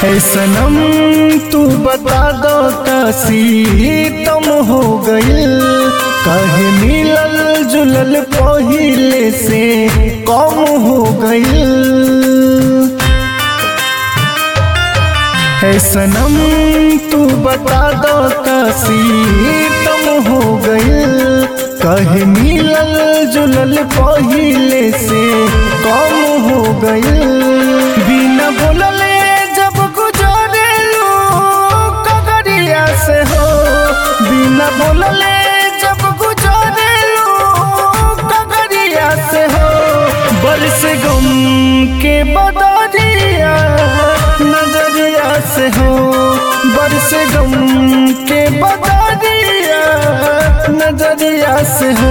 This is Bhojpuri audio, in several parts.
है सनम तू बता दो काशी तुम हो गइल कहे मिलल जुलल पहिले से कम हो गइल है सनम तू बता दो काशी तुम हो गइल कहे मिलल जुलल पहिले से कम हो गइल बिना बोलले जब गुजरेलू कगरिया से हो बिना बोलले जब गुजरेलू कगरिया से हो बरस गम के बदरिया नजरिया से हो बरस गम के बदरिया नजरिया से हो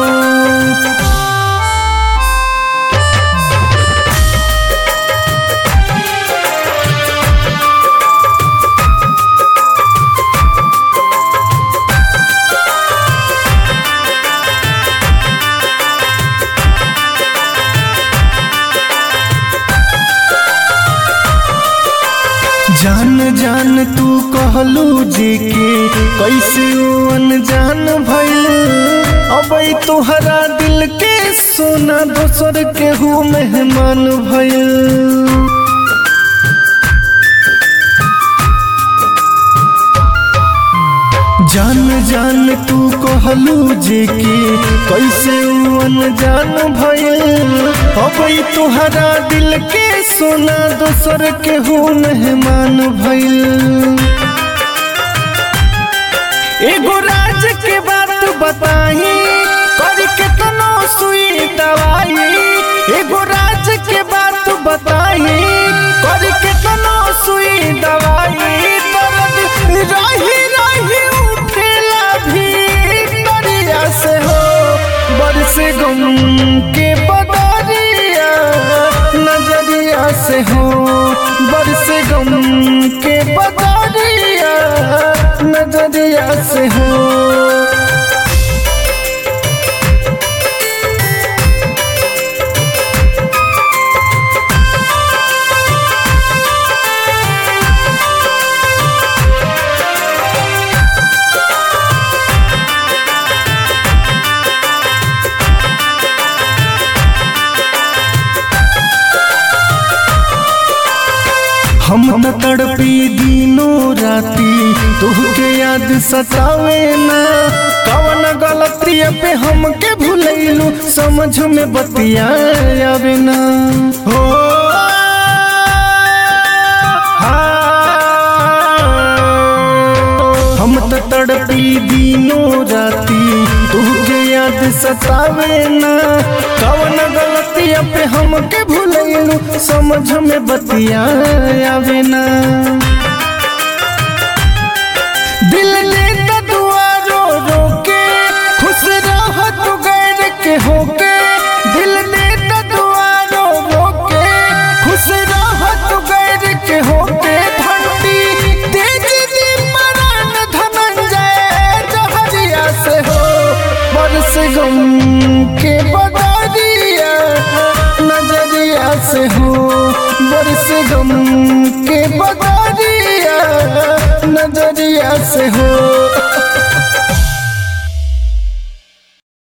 जान जान तू कहलू जी के कैसे ओ अनजान भइल अब तोहरा दिल के सोना दोसर के हूँ मेहमान भइल जान जान तू कहलू जे के कैसे उ अनजान भइल अब तोहरा दिल के सोना दोसर के हो मेहमान भइल एगो राज के बात बताई कर के तनो सुई दवाई एगो राज के बात बताई कर के तनो सुई दवाई दर्द रही रही उठेला भी दरिया से हो बरस गम के बदरिया नजरिया से हो बरस गम के बदरिया नजरिया से हो हम त तड़पी दिनों राती तुहके याद सतावे ना कवन गलती पे हमके भूलैलू समझ में बतिया आवे ना हो हाँ। हम त तड़पी दिनों राती तुहके याद सतावे ना कवन गलती पे हमके भूलैलू समझ में बतिया आवे ना दिल ने त दुआ रो रो के खुश रह तू गैर के होके दिल ने त दुआ रो रो के खुश रह तू गैर के होके ठंडी तेज दी मरण धनंजय जहरिया से हो बरस गम के बदरिया नजरिया से हो बरस गम के बदरिया नजरिया से हो